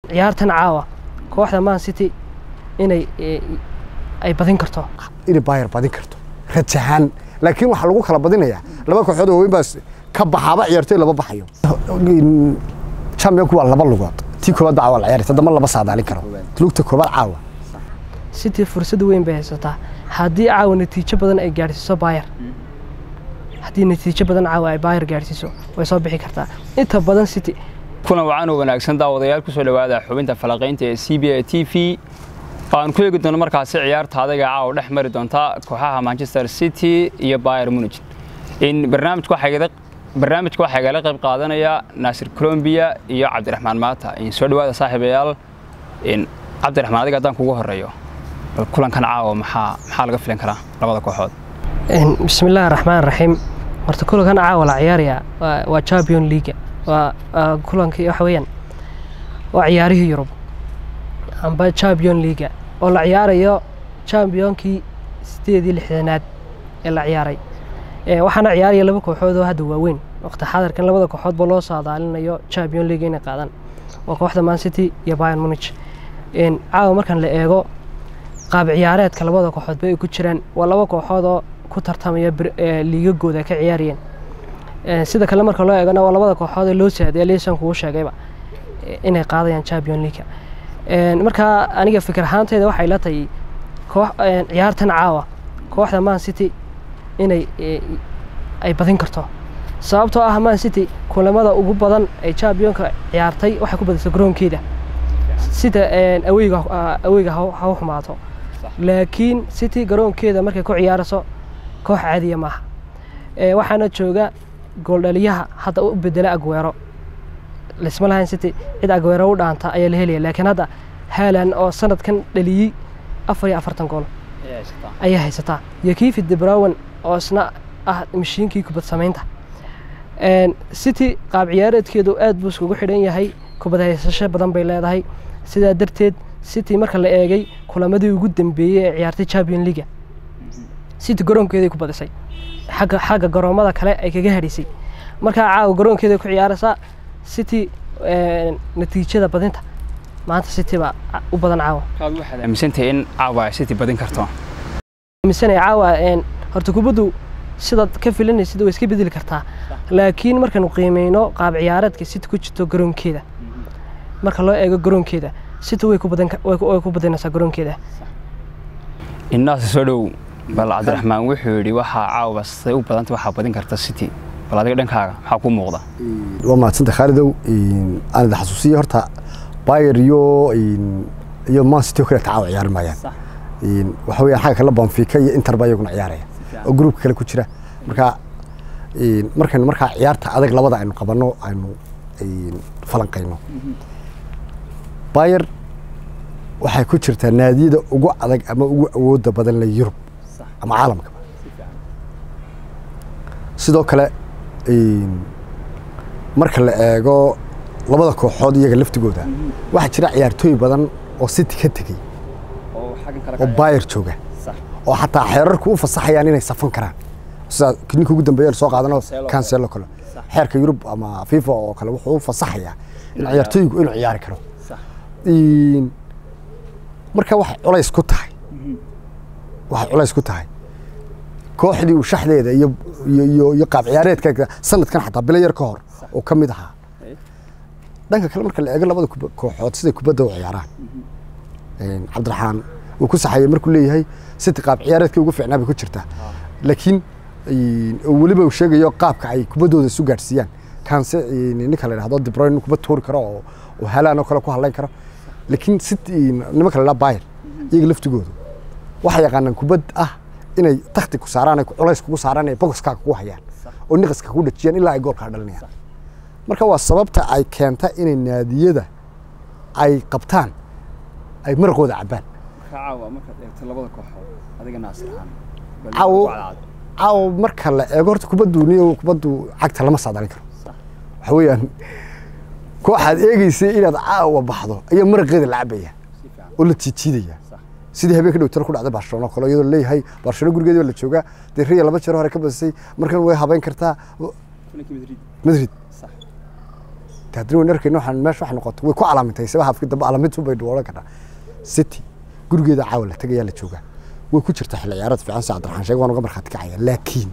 ciyaartan caawa kooxda man city inay eh, ay badin karto inay bayer badin karto rajahaan laakiin waxaa lagu kala badinayaa laba kooxood oo waaweyn baa ka baxaaba ciyaartoy laba baxayo championku waa laba lugood tii koobaad baa caawa la ciyaaraysa dama lama saadaalin karo lugta koobaad caawa city fursad weyn bay haysataa haddii caawa natiijo badan ay gaadhsiiso bayer haddii natiijo badan caawa ay bayer gaadhsiiso way soo bixi kartaa inta badan city kuna wacan oo wanaagsan daawadayaal ku soo dhowaada xubinta falaqaynta ee c b a t v oo aan ku eegi doono markaasi ciyaarta adaga caawa dhex mari doonta kooxaha manchester city iyo bayer munich in barnaamijka waxaa igala barnaamijka waxaa igala qayb qaadanaya naasir colombia iyo cabdiraxmaan maata in soo dhowaada saaxiibayaal in cabdiraxmaan adiga haddaan kugu horeeyo bal kulankan caawa maxaa maxaa laga filan karaa labada kooxood bismi illaahi raxmaan raxiim horta kulankan caawa la ciyaaraya waa- waa champion league waa waa kulankii waxa weeyaan waa ciyaarihii yurub amba champion league oo la ciyaarayo championkii sideed iyo lixdanaad ee la ciyaaray Eh, waxaana ciyaaraya laba kooxood oo hadda waaweyn waqti xadarkan labada kooxoodba loo saadaalinayo champion league inay qaadaan waa kooxda man city iyo bayern munich En, caawa markan la eego qaab ciyaareedka labada kooxoodba ay ku jiraan waa laba kooxood oo ku tartamaya bir- eh, liigagooda ka ciyaarayeen Eh, sida kale marka loo eegana waa labada kooxood ee loo saaday liisan kugu sheegayba eh, inay qaadayaan champion league En, marka aniga fikir ahaanteyda waxay la tahay koox en, ciyaartan caawa kooxda man city inay eh, ay badin karto sababtoo ah man city kulamada ugu badan ay championka ciyaartay waxay ku badisay garoonkeeda sida en, aweyga ah, aweyga ha ha u xumaato laakiin city garoonkeeda markay ku ciyaarayso koox caadiya maaha Eh, waxaana jooga gooldhaliyaha hadda u bedela agweero lisma lahayn city cid agweero u dhaanta ayaa la helaya laakiin hadda haalan oo sanadkan dhaliyey afar iyo afartan gool ayaa haysataa iyo kiifi debrowen oo isna ah mashiinkii kubad samaynta En, city qaab ciyaareedkeedu aad buu iskugu xidhan yahay kubad haysasho badan bay leedahay sidaa darteed city marka la eegay kulamadii ugu dambeeyey ee ciyaartay champion league city garoonkeeday ku badisay xagga xagga garoomada kale ay kaga hadhisay markaa caawa garoonkeeday ku ciyaaraysaa city en, natiijada badinta maanta city baa u badan caawa waxaad aaminsantahay in caawa ay city badin karto aaminsanaya caawa en, horta kubaddu sidaad ka filanaysid way iska bedeli kartaa laakiin markaanu qiimeyno qaab ciyaareedka city ku jirto garoonkeeda marka loo eego garoonkeeda city way ku badan ka- way ku- way ku badinaysaa garoonkeeda innaasi soo dhow bal cabdiraxmaan wuxuu yidhi waxaa caawa say u badanta waxaa badin karta city bal adiga dhankaaga maxaa kuu muuqda waa mahadsanta khaalidow aan idin xasuusiya horta bayer iyo iyo man city oo kale tacaawa ciyaari maayaan waxa weeyaan xagga kale banfica iyo inter baa iyaguna ciyaaraya oo gruupka kale ku jira marka markaynu markaa ciyaarta adag labada aynu qabanno aynu falanqayno bayer waxay ku jirtaa naadiyada ugu adag ama ugu awooda badan le yurub ama caalamka sidoo kale marka la eego labada kooxood iyaga laftigooda waxaa jira ciyaartooy badan oo city ka tegey oo bayer jooga oo xataa xeerarku u fasaxayaan inay safan karaan sida ninka ugu dambeeya soo qaadano cancelo kale xeerka yurub ama fifa oo kale wuxuu u fasaxayaa in ciyaartooygu inuu ciyaari karo marka waxay culays ku tahay waxay culays ku tahay kooxdii uu shaxdeeda iyo iyo iyo qaab ciyaareedka sanadkan xataa bilo yar ka hor oo ka mid ahaa dhanka kale marka la eego labada kooxood siday kubadda u ciyaaraan cabdiraxmaan uu ku saxayay markuu leeyahay city qaab ciyaareedkii ugu fiicnaa bay ku jirtaa laakiin weliba uu sheegayo qaabka ay kubaddooda isu gaadhsiiyaan kanse ninka la yidhahdo dibroyn nin kubad tuuri karo oo oo halaan oo kale ku hadlayn karo laakiin city nimanka la yidhahdo bayer iyaga laftigoodu waxay yaqaanaan kubad ah inay takti ku saaraan ay culays kugu saaraan ay bogoska kugu hayaan oo niqaska kugu dhajiyaan ilaa ay goolkaa dhalinayaan marka waa sababta ay keenta inay naadiyada ay qabtaan ay maraqooda cabbaan caawo marka la eego horta kubaddu niyo kubaddu cagta lama saadalin karo waxa weeyaan kooxaad eegeysay inaad caawa baxdo ayaa maraqeeda la cabaya oo la jiijiidaya sidii habeenka dhowtana ku dhacday barcelona oo kale iyadoo leeyahay barcelona gurigeedii baa la joogaa dee riya laba jeer hore ka badisay markan way habeyn kartaa madrid de haddana wayn arkayna waxaan meesha wax noqoto way ku calaamintay saba hafki dambe calaamintun bay odhan kartaa city gurigeeda caawa la tagayaa la joogaa way ku jirta xilli ciyaarad fiican si cabdiraxmaan sheeg waan uga markhaati kacaya laakiin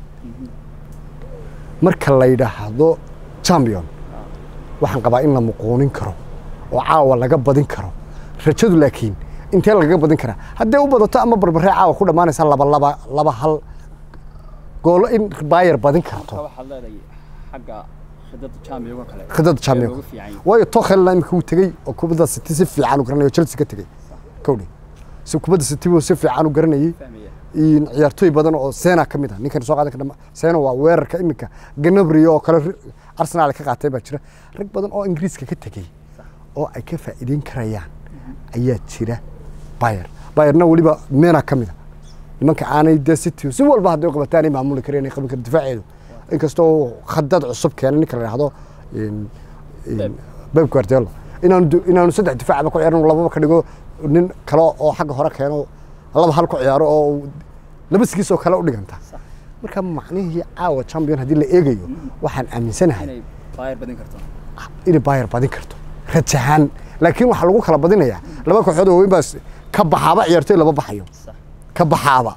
marka la yidhaahdo champion waxaan qabaa in la muquunin karo oo caawa laga badin karo rajadu laakiin intee lagaga badin karaa haddee u badato ama barbaree caawa ku dhammaanaysa laba laba laba hal goolo in bayer badin karto waxaad leedahay xagga khidada jaamiyuga kale khidada champion ugu fiican yahay. waayo tokhelna imika uu tegey oo kubadda city si fiican u garanayo chelsea ka tegey kowdhi si kubadda city buu si fiican u garanayay fahmaya in ciyaartooy badan oo sena ka mid ah ninkan soo qaadan kara sena waa weerarka iminka ganabri oo kale ri- arsenal ka qaatay baa jira rag badan oo ingiriiska ka tegey oo ay ka faa'iideyn karayaan ayaa jira bayer bayerna weliba mena ka mid a nimanka aanay de city si walba hadday u qabataan ay maamuli kareen ay qaban kareen difaaceedu inkastoo khadad cusub keenay ninka la yidhaahdo in- in Pep Guardiola inaanu du- inaanu saddex difaacba ku ciyaarin lababa ka dhigo nin kale oo xagga hore keeno laba hal ku ciyaaro oo laba sigiis oo kale u dhiganta marka macnihii caawa champion haddii la eegayo waxaan aaminsanahay inay baayar badin karto inay bayer badin karto rajahaan laakiin waxaa lagu kala badinayaa laba kooxood oo weyn baa s- ka baxaaba ciyaartooy laba baxayo Sax. ka baxaaba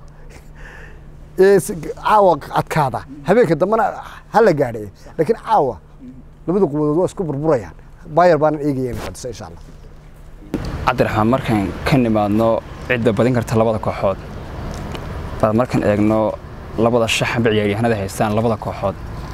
ee si- caawa adkaada habeenka dambena ha la gaadhay laakiin caawa labada quwadood waa isku burburayaan bayer baanan eegaya inay fadhiso insha allah cabdiraxmaan markaan ka nimaadno cidda badin karta labada kooxood bal markaan eegno labada shaxanba ciyaaryahanada haystaan labada kooxood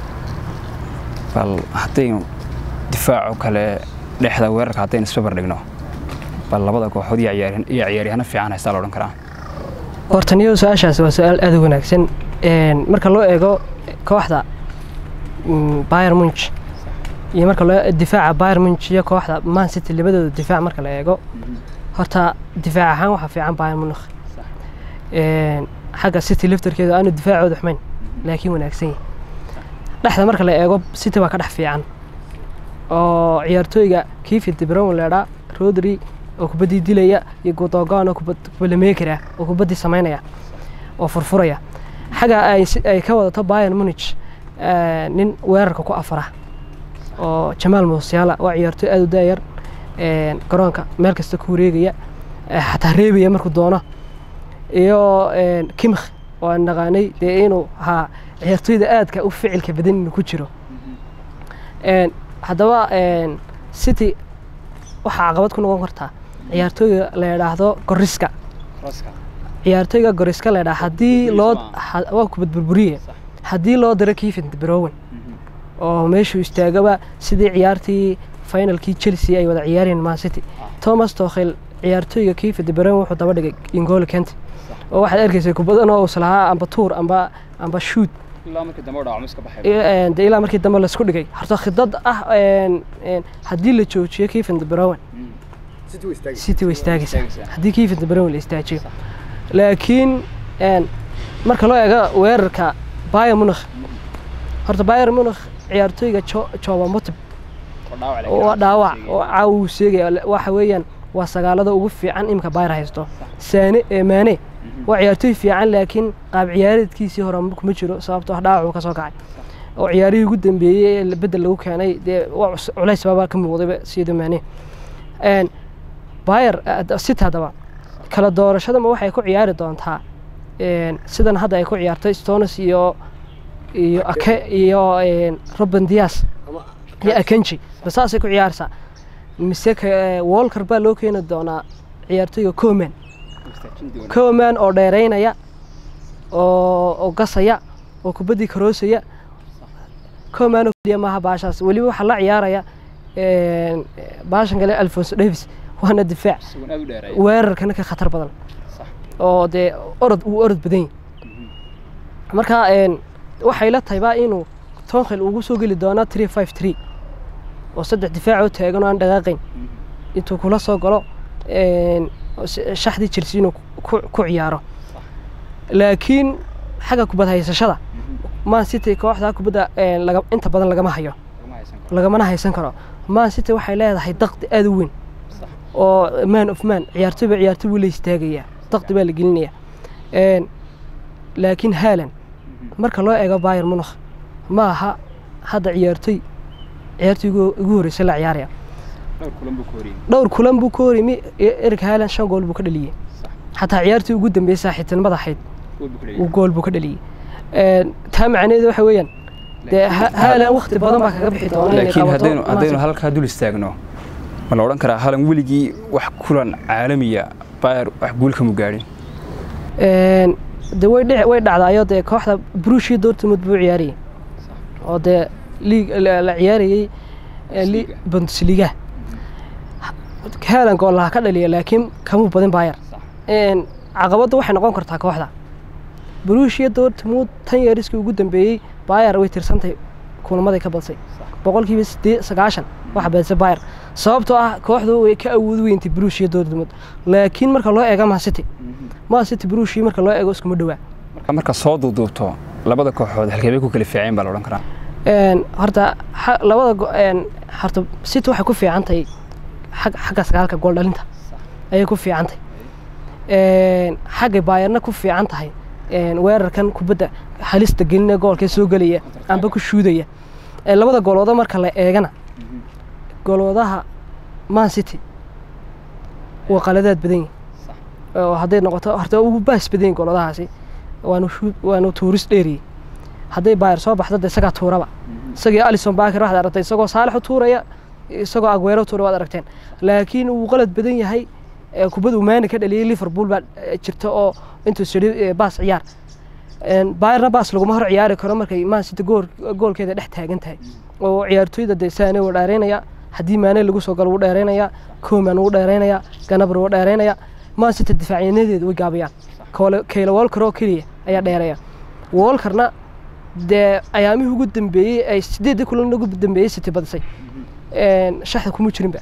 bal haddaynu difaaco kale dhexda weerarka haddaynu isbabar dhigno bal labada kooxood iyo ciyaaryahan- iyo ciyaaryahano fiican haystaa la odhan karaa horta niyo su-aashaasi waa su-aal aad u wanaagsan Een, marka loo eego kooxda mm, Bayern Munich iyo marka loo difaaca Bayern Munich iyo kooxda Man City labadooda difaac marka la eego horta difaac ahaan waxaa fiican Bayern Munich Een, xagga City laftarkeeda aanu difaacooda xumayn laakiin wanaagsan yahay dhexda marka la eego City waa ka dhex fiican oo ciyaartooyga Kevin De Bruyne leedhaa Rodri oo kubaddii dilaya iyo Gundogan oo kubad kubalameekara oo kubaddii samaynaya oo furfuraya xagga ay si- ay ka wadato Bayern Munich eh, nin weerarka ku afara oo Jamal Musiala waa ciyaartooy aad u daayar een, garoonka meel kasta ku wareegaya eh, xataa reebaya markuu doono iyo een, Kimmich oo aan naqaanay dee inuu ahaa ciyaartooyda aadka u ficilka badan inuu ku jiro Een, haddaba een, City waxaa caqabad ku noqon kartaa ciyaartooyga la yidhaahdo Goriska ciyaartooyga Goriska la yidhaahdo haddii loo Griezmann. ha- waa kubad burburiye haddii loo diro Kevin De Bruyne oo meeshuu istaagaba sidii ciyaartii finalkii Chelsea ay wada ciyaareen Man City Thomas Tuchel ciyaartooyga Kevin De Bruyne wuxuu daba dhigay N'Golo Kante oo waxaad arkaysay kubadan oo uu lahaa amba tuur amba amba shoot ilaa markii dambe dhaco miska baxay iyo, een, dee ilaa markii dambe laisku dhigay horta khidad ah een, een, haddii la joojiyo Kevin De Bruyne City way istaagaysaa istaagaysaa. haddii Kevin De Bruyne la istaajiyo laakiin een, marka loo eego weerarka Bayern Munich horta Bayern Munich ciyaartooyga Jo- Joao Matip oo dhaawac oo caawa uu sheegaya le- waxa weeyaan waa sagaalada ugu fiican imika Bayern haysto Sane ee Mane waa ciyaartooy fiican laakiin qaab ciyaareedkiisii hore ma- kuma jiro sababtoo ah dhaawac uu ka soo kacay oo ciyaarihii ugu dambeeyey ee bedel lagu keenay dee waa cus- culays baabaa ka muuqdayba sida Mane een Bayer City haddaba kala doorashadama waxay ku ciyaari doontaa een sidan hadda ay ku ciyaartay Stones iyo iyo Ake iyo een Ruben Dias iyo Akanji basaasay ku ciyaarsaa mise ka- Walker baa loo keeni doonaa ciyaartooyga Koeman Koeman oo dheereynaya oo oo gasaya oo kubaddii karoosaya Koeman oo keliya maaha baashaas weliba waxaa la ciyaaraya een baashan kale Alphonso Davies waana difaac weerarkana ka khatar badan oo dee orod uu orod badan yahay marka een waxay la tahay baa inuu Tuchel ugu soo geli doono 353 oo saddex difaac oo taagan oo aan dhaqaaqayn intuu kula soo galo een oo s- shaxdii Chelsea inuu ku ku ciyaaro laakiin xagga kubad haysashada Man City kooxda kubadda een laga inta badan lagama hayo lagamana haysan karo Man City waxay leedahay daqdi aad u weyn oo man of man ciyaartoy ba ciyaartoy wuu la istaagayaa daqdi baa la gelinayaa een laakiin Haaland marka loo eego Bayern Munich ma aha hadda ciyaartoy ciyaartii ugu ugu horreysay la ciyaaraya dhowr kulan buu ku horiyey dhowr kulan buu ka horimi erik haalan shan gool buu ka dhaliyey xataa ciyaartii ugu dambeysay saaxiibtinimada ahayd gool buu ku uu leeyahay gool buu ka dhaliyey Een, taa macnaheedu waxa weeyaan dee Ha- haalan waqti badan baa kaga bixi doona inay laakiin qabato haddaynu haddaynu Man halkaa dul istaagno ma la odhan karaa halan weligii wax kulan caalamiya bayer wax guul kamu gaadhin Een, dee way dhici way dhacdaayo dee kooxda Borussia Dortmund buu ciyaarayay oo dee liig la la ciyaarayay ee, li- Bundesliga. Bundesliga haalan gool laha ka dhaliya laakiin kamuu badin Bayer Een, caqabaddu waxay noqon kartaa kooxda Borussia Dortmund tan yeeriskii ugu dambeeyey Bayer way tirsantahay kulamaday ka badsay boqolkiiba siddeed sagaashan waxa badisay Bayer sababtoo ah kooxdu way ka awood weyntay Borussia Dortmund laakiin marka loo eego Man City Man City Borussia marka loo eego iskuma dhawaa marka marka soo duuduubto labada kooxood halkeebay ku kala fiiceen baa la odhan karaa Een, horta xa- labada go- een, horta City waxay ku fiican tahay xag- xagga sagaalka gool dhalinta ayay ku fiican tahay Een, xagga Bayerna ku fiican tahay een, weerarkan kubadda halista gelinaya goolkee soo gelaya amba ku shuudaya Een, labada goolooda marka la eegana gooloodaha Man City waa qaladaad badan yihin oo hadday noqoto horta ugu baas badan yihin gooloodahaasi waanu shuud waanu tuuris dheeriyey hadday Bayer soo baxdo dee isagaa tuuraba isagii Alisson Becker waxaad aragtay isagoo Saalax u tuuraya isagoo Aguero u tuuraya waad aragteen laakiin uu qalad badan yahay ee kubadda uu Mane ka dhaliyay Liverpool baa eh, jirta oo intuu sidhi baas ciyaar Een, Bayerna baas laguma hor ciyaari karo markay Man City gool goolkeeda dhex taagan tahay oo ciyaartoyda dee Sane wuu dheereynaya haddii Mane lagu soo galo wuu dheereynaya Koeman wuu dheereynaya Gnabry wuu dheereynaya Man City difaacyanadeedu way gaabayaan Kole- Kyle Walker oo keliya ayaa dheereeya Walkerna dee ayaamihii ugu dambeeyey ay sideedii kulan ugu dambeeyey City badisay Een, shaxda kuma jirinba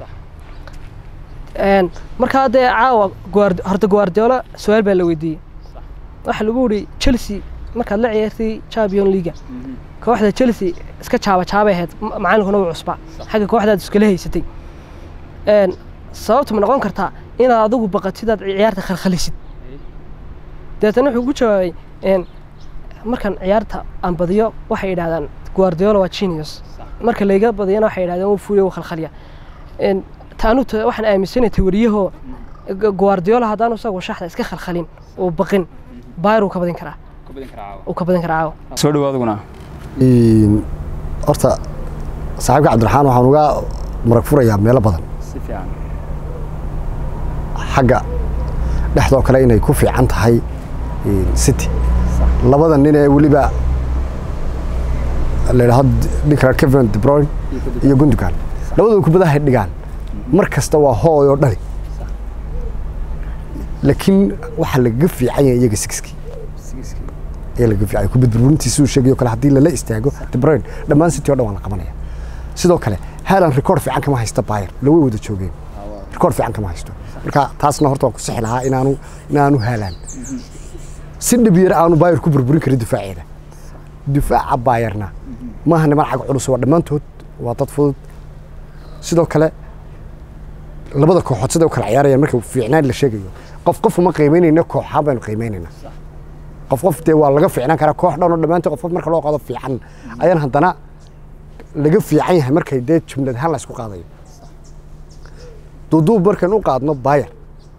Een, markaa dee caawa Guard- horta Guardiola su-aal baa la weydiiyey waxaa lagu yidhi Chelsea markaad la ciyaartay Champions League kooxda Chelsea iska jaaba jaabay ahayd ma- macalinkuna wuu cusbaa xagga kooxdaad iskala haysatay Een, sababtu ma noqon kartaa inaad adigu baqatid aad ciyaarta khalkhalisid deetana wuxuu ku jawaabay een, markan ciyaarta aan badiyo waxay yidhahdaan Guardiola waa genius marka layga badiyana waxay yidhahdeen wuu fuliyo wuu khalkhaliya Een, taanu ta- waxaan aaminsanahay tewariyahoo Gu- Guardiola haddaanu isagu shaxda iska khalkhalin oo baqin Bayern wuu ka badin karaa uu ka badin karaa caawa soo dhawaaduguna Een, horta saaxiibka cabdiraxmaan waxaan uga marag furayaa meelo badan si fiican xagga dhexdoo kale inay ku fiican tahay een, city labada nin ee weliba la yidhaahdo ninka kevin de bruyne iyo gundogan labadooda kubadahay dhigaan mar kasta waa hooy oo dhali laakiin waxaa lagaga fiican yahay iyaga sigiskii ayaa lagaga fiican yahay kubad burburintiisa uu sheegayo kale haddii lala istaago de bruyne dhammaan city oo dhan waa la qabanaya sidoo kale haalan rikoord fiican kama haysta bayer laway wada joogeen rikoord fiican kama haysto marka taasna horta waan ku sixi lahaa inaanu inaanu haalaan si dhib yar aanu bayer ku burburin karin difaaceeda difaaca bayerna maaha niman cag culus waa dhammaantood waa dad fudud sidoo kale labada kooxood siday u kala ciyaarayaan marka fiicnaan la sheegayo qof qof uma qiimeynayna kooxaan baynu qiimeynayna qof qof dee waa laga fiicnaan karaa koox dhan oo dhammaantood qof qof marka loo qaado fiican ayaan haddana laga fiican yahay markay dee jumlad ahaan la isku qaadayo duuduub markaan u qaadno bayer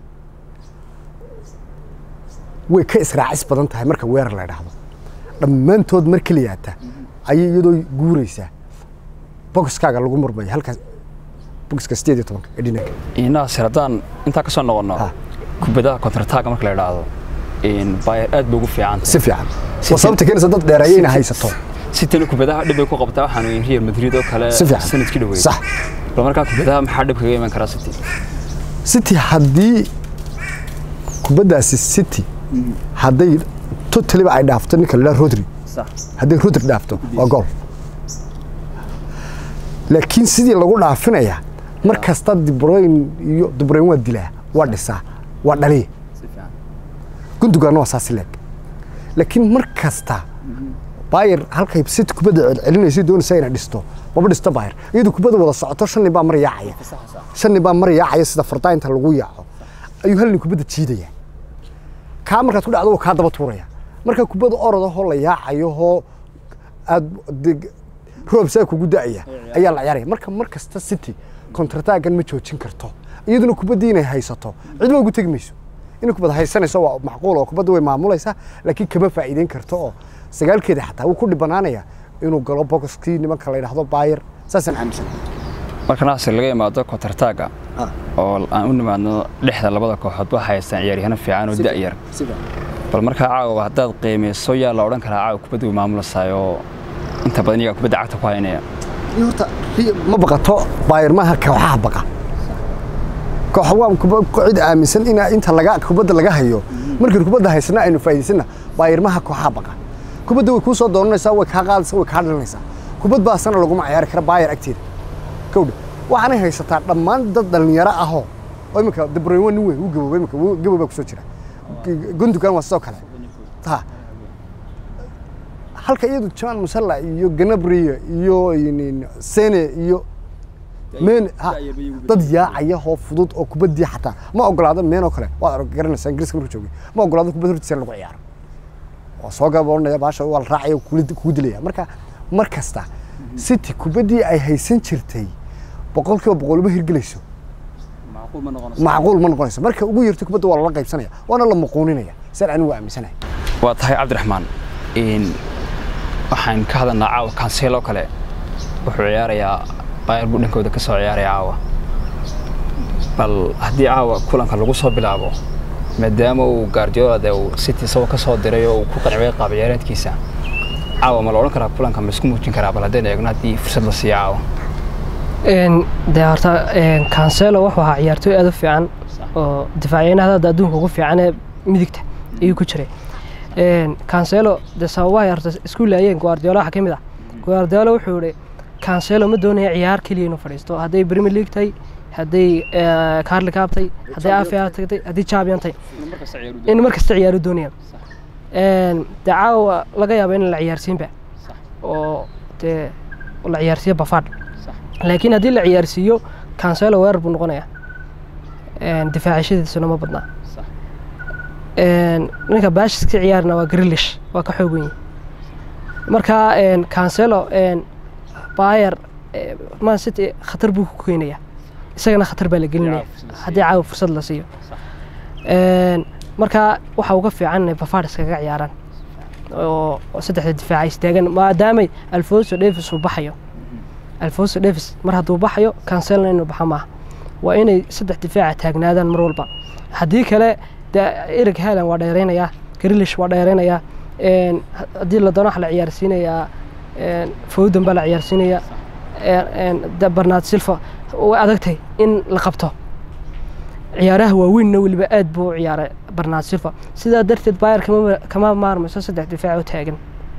way ka israacis badan tahay marka weerar la idhaahdo dhammaantood mar keliyaata ayay iyadoo guuraysaa boxkaaga lagu murmaya halkaas boxka sideed iyo tobanka ee dhinanka inaasir haddaan intaa ka soo noqonno Ha. kubadaha kontrataga marka la idhaahdo bayer aad bay ugu fiican si fiican waa sababta keenaysa dad dheereeya inay haysato sitana kubadaha dhib bay ku qabtaa waxaan weyn real madrid oo kale Si fiican. sanadkii dhaweeyay sax bal markaa kubadaha maxaa dhib kaga iman karaa city city haddii kubaddaasi city hadday totaliba ay dhaafto ninka la yidhaha rodri hadday rodri dhaafto waa gool laakiin sidii lagu dhaafinaya mar kasta dibroyn iyo dibroyn waa dilaa waa dhisaa waa dhaliya gundugaana waa saasi leeg laakiin mar kasta bayer halkay city kubadda celcelinaysa doonaysa inay dhisto maba dhisto bayer iyadu kubadda wada socoto shan nin baa mar yaacaya shan nin baa mar yaacaya sida fardainta lagu yaaco ayuu hal nin kubadda jiidaya kaa markaad ku dhacdo wuu kaa daba tuuraya marka kubadda orodahoo la yaacayo hoo aad de- roob saa kugu da'aya ayaa la ciyaaraya marka mar kasta city kontrataagan ma joojin karto iyaduna kubaddii inay haysato cidma ugu tegi mayso inay kubad haysanayso waa macquul oo kubadda way maamulaysaa laakiin kama faa'iideyn karto oo sagaalkeeda xataa wuu ku dhibanaanaya inuu galo boxkii nimanka la yidhaahdo bayer saasaan aaminsan marka naasir laga imaado kotartaaga oo aan u nimaadno dhexda labada kooxood waxay haystaan ciyaaryahano fiican oo da'yar bal markaa caawa haddaad qiimeyso yaa la odhan karaa caawa kubadda way maamulaysaay oo inta badan iyagaa kubadda cagta ku haynaya horta ma baqato bayer maaha kooxaha baqa koox waa kuba- cid aaminsan in inta laga kubadda laga hayo markii kubadda haysana aynu faa'iidaysana bayer maaha kooxaha baqa kubadda way kuu soo doonanaysaa way kaa qaadaysaa way kaa dhalinaysaa kubad baasana laguma ciyaari kara bayer agteeda kowdha waxaanay haysataa dhammaan dad dhallinyaro ahoo oo iminka dabroyn waa nin weyn wuu gaboobay iminka wuu- gabow baa kusoo jira gundugan waa sidoo kale ha halka iyadu jamaan musalla iyo ganabriya iyo inin- sene iyo meen ha dad yaacaya oo fudud oo kubaddii xataa ma ogolaado meen oo kale waad arag- garanaysaa ingiriiska markuu joogay ma ogolaado kubad hortiisa in lagu ciyaaro oo soo gaboonaya baasha waa la raacaya oo kula- kugu dilaya marka mar kasta city kubaddii ay haysan jirtay boqolkiiba boqol uma hirgelayso macquul ma noqonayso marka ugu yarto kubadda waa lala qaybsanaya waana la muquuninaya saan anigu aaminsanahay waa tahay cabdiraxmaan in waxaan ka hadalnaa caawa kanseelo kale wuxuu ciyaarayaa bayr buu dhankooda ka soo ciyaaraya caawa bal haddii caawa kulanka lagu soo bilaabo maadaama uu gaardiola dee uu city isagoo ka soo diray oo uu ku qanciyay qaab ciyaareedkiisa caawa ma la odhan karaa kulanka ma isku muujin karaa bal haddaynu eegno haddii fursad la siiyo caawa Een, dee horta een, cancelo wuxuu ahaa ciyaartooy aad u fiican oo difaacyahada hadda adduunka ugu fiican ee midigta ayuu ku jiray Een, cancelo dee sababahay horta isku laayeen guardiola waxaa ka mid ah guardiola wuxuu yihi cancelo ma doonaya ciyaar keliya inuu fadhiisto hadday premier league tahay hadday eh, carli cup tahay hadday afia tagtay haddii champion tahay in mar kasta ciyaaru doonaya Een, dee caawa laga yaaba in la ciyaarsiinba oo dee la ciyaarsiiyo bafaad laakiin haddii la ciyaarsiiyo cancelo weerar buu noqonayaa Een, difaacashadiisuna ma badnaa Een, ninka baashis ka ciyaarna waa grilish waa ka xoog weyn marka een, cancelo een, bayer eh, man city khatar buu ku keenayaa isagana khatar baa la gelinaya haddii caawa fursad la siiyo Een, marka waxa uga fiican inay bafaad iskaga ciyaaraan oo oo saddexda difaaca istaagan maadaamay alfonso davis uu baxayo alfonso davis mar hadduu baxayo cancelna inuu baxa maaha waa inay saddex difaaca taagnaadaan mar walba haddii kale de erig haalan waa dheeraynayaa grilish waa dheeraynayaa Een, ha- haddii la doono waxa la ciyaarsiinayaa een, fowden baa la ciyaarsiinayaa Een, een, de barnaad silva way adagtay in la qabto ciyaaraha waaweynna weliba aad buu u ciyaaray barnaad silva sidaa darteed bayer kama kama maarmayso saddex difaac oo taagan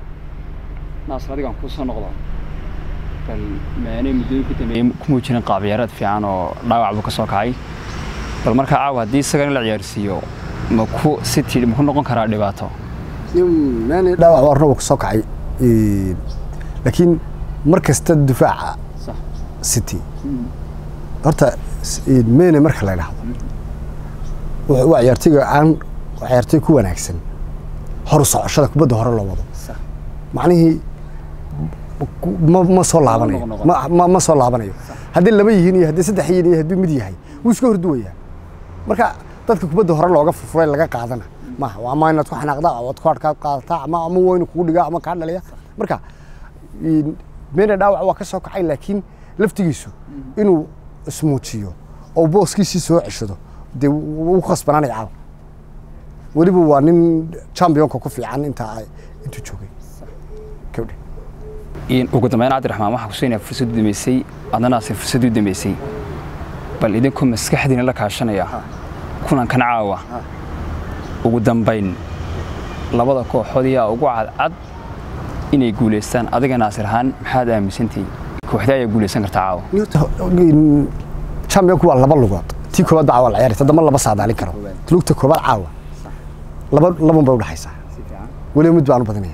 naasir adigaan kuu soo noqdo bal maanay muddooyin ku dambeeyey ku muujinin qaab ciyaareed fiican oo dhaawac buu ka soo kacay bal markaa caawa haddii isaga in la ciyaarsiiyo ma ku city ma ku noqon karaa dhibaato mane dhaawac warna wuu kasoo kacay Een, laakiin mar kasta difaaca city horta s- een, mene marka la idhaahdo wuxuu- waa ciyaartoyga aan waa ciyaartoy ku wanaagsan hor u socoshada kubadda hore loo wado macnihii ku- ma ma soo laabanayo noqon. ma- ma ma soo laabanayo haddii laba yihiin iyo haddii saddex yihiin iyo haddii mid yahay wuu iska horduwayaa marka dadka kubadda hore looga furfuray laga qaadana maaha waa ama inaad ku xanaaqdaa ama waad ku hadhkaa qaadataa ama ama waa inuu kugu dhigaa ama kaa dhalaya marka een, mene dhaawac waa ka soo kacay laakiin laftigiisu inuu ismuujiyo oo booskiisii soo ceshado dee wuu ku khasbanaanaya caawa weliba waa nin championka ku fiican intaa ay- intuu joogay Kawdhe. In ugu dambeyn cabdiraxmaan waxaa kusiinaya fursad u dambeysay adna naasir fursad u dambeysay bal idinku maskaxdiina la kaashanaya kulankan caawa ugu dambayn labada kooxood yaa ugu cadcad inay guulaystaan adiga naasir ahaan maxaad aaminsantihi kooxda ayaa guulaysan kartaa caawa Een, championku waa laba lugood tii koobaad baa caawa la ciyaaraysa dama laba saadaalin karo lugta koobaad caawa laba laban bay udhexaysaa weliba mid baan u badinaya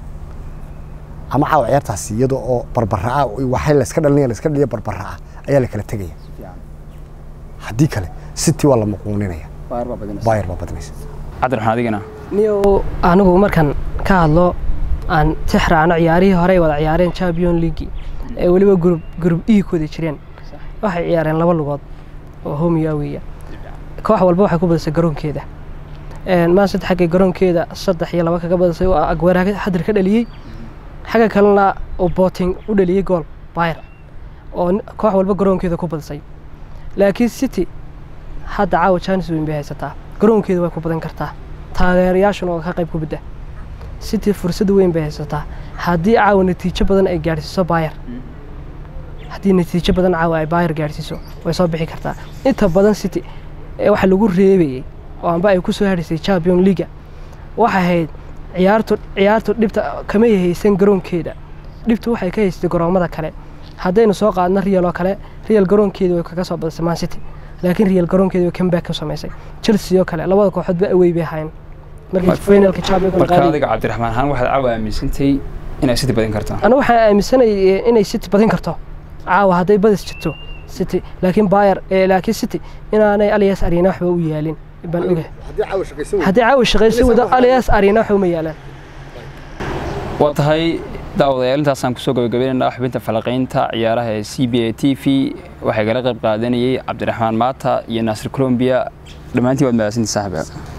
ama caawa ciyaartaasi iyada oo barbara ah waxay la iska dhalinaya la iska dhaliya barbara ah ayaa la kala tegaya haddii kale city waa la muquuninaya bayer baa badinaysa cabdiraxmaan adigana niyo anigu markan ka hadlo aan tix raacno ciyaarihii horey wada ciyaareen champion league ee weliba gurub gurub ii ku wada jireen waxay ciyaareen laba lugood oo homiyo aweya koox walba waxay ku badisay garoonkeeda maan saddex xaggay garoonkeeda saddex iyo laba kaga badisay oo agweera xadir ka dhaliyey xagga kalena uu booting u dhaliyey gool bayr oo koox walba garoonkeeda ku badisay laakiin city hadda caawa jaanis weyn bay haysataa garoonkeeda way ku badan kartaa taageerayaashuna oo ka qayb ku bidda city fursad weyn bay haysataa haddii caawa natiijo badan ay gaadhsiiso bayr haddii natiijo badan caawa ay bayr gaadhsiiso way soo bixi kartaa inta badan city waxa lagu reebayey oo amba ay ku soo hadhaysay champion leaga waxay ahayd ciyaartu ciyaartu dhibta kama haysan garoonkeeda dhibtu waxay ka haystay garoomada kale haddaynu soo qaadno real oo kale real garoonkeeda way kaga soo badisay man city laakiin real garoonkeeda way comeback ka samaysay chelsea oo kale labada kooxoodba awey bay ahayn markii finalka champion marka adiga cabdiraxmaan ahaan waxaad caawa aaminsantay inay city badin kartaa anigu waxaan aaminsanay inay city badin karto caawa hadday badis jirto city laakiin bayer laakiin city inaanay alias arena waxba u yaalin baan ogahay haddii caawa shaqaysan wado alias arena waxba uma yaalaan waa tahay daawadayaal intaasaan kusoo gabagabaynaynaa xubinta falaqaynta ciyaaraha ee c b a t v waxay kala qayb qaadanayay cabdiraxmaan maata iyo naasir colombiya dhammaantiin waad mahadsantii saaxiba